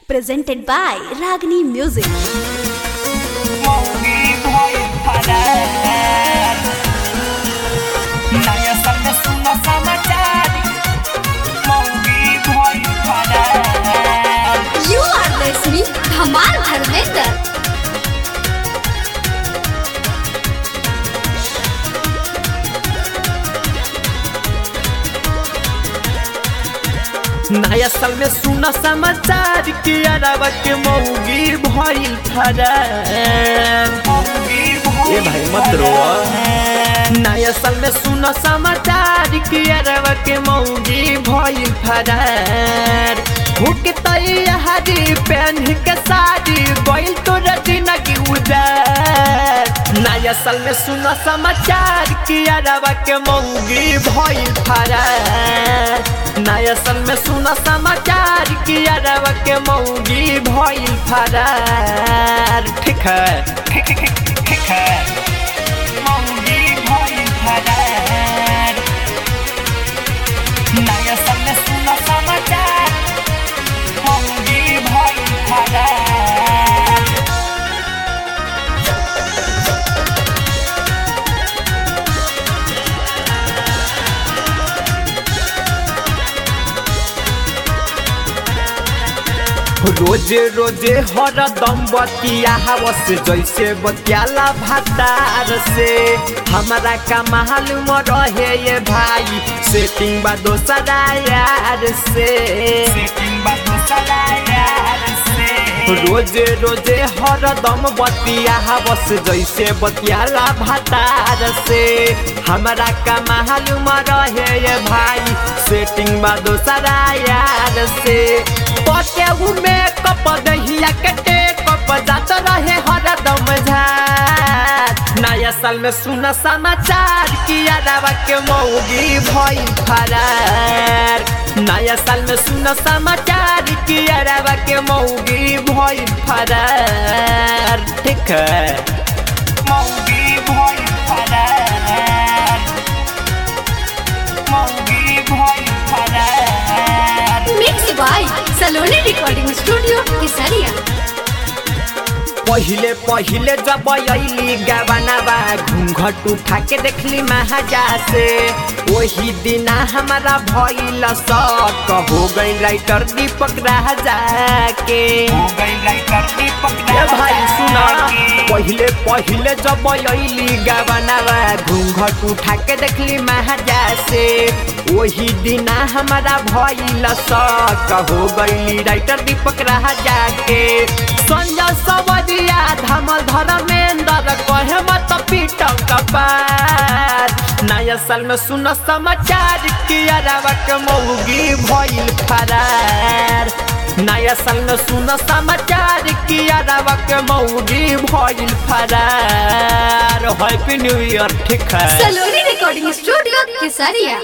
presented by Ragini Music. मौगी भइल फरार नयाँ साल में सुन समाचार मौगी भइल फरार You are listening Dhamal Dharmender. नया साल में सुना समाचार कि अरबा के मौगी भइल फरार मौगी ए भइल भाई मत रो नया साल में सुना समाचार कि अरबा के मौगी भइल फरार हुक तैयारी पहन के साड़ी गइल तो रजना की उदार नया साल में सुना समाचार कि अरबा के मौगी भइल फरार नया साल में सुना समाचार कि अरबा के मौगी भइल फरार ठीक है ठीक है मौगी भइल फरार नयाँ साल में सुन समाचार मौगी भइल फरार रोजे रोजे हरदम बतिया हवस जैसे बतियाला भातार से हमारा का मालूम रहे ये भाई सेटिंग बा दोसरा यार से सेटिंग बा दोसरा यार से रोजे रोजे हरदम बतिया हवस जैसे बतियाला भातार से हमारा का मालूम रहे ये भाई सेटिंग बा दोसरा यार से पटे में कप दहिया कटे कप जात रहे हरदम झार नया साल में सुना समाचार कि अरबा के मौगी भइल फरार नया साल में सुना समाचार कि अरबा के मौगी भइल फरार ठीक है मौगी भइल फरार मौगी भइल फरार Mixed by Saloni Recording Studio, Kesaria. पहिले पहिले जब अली गबनाबा घूंघट उठा के देखली महाजा से वही दिना हमारा भइल शक हो गई राइटर दीपक राजा के हो गई राइटर दीपक ए भाई सुना के। पहिले पहिले जब अली गबनाबा घूंघट उठा के देखली महाजा से वही दिना हमारा भइल शक हो गई राइटर दीपक राजा के संजय सवरिया धमल धर्मेंद्र कहे मत पीट कपार नया साल में सुन समाचार कि अरबा के मौगी भइल फरार नया साल में सुन समाचार कि अरबा के मौगी भइल फरार हैप्पी न्यू ईयर ठीक है Saloni Recording Studio, Kesaria.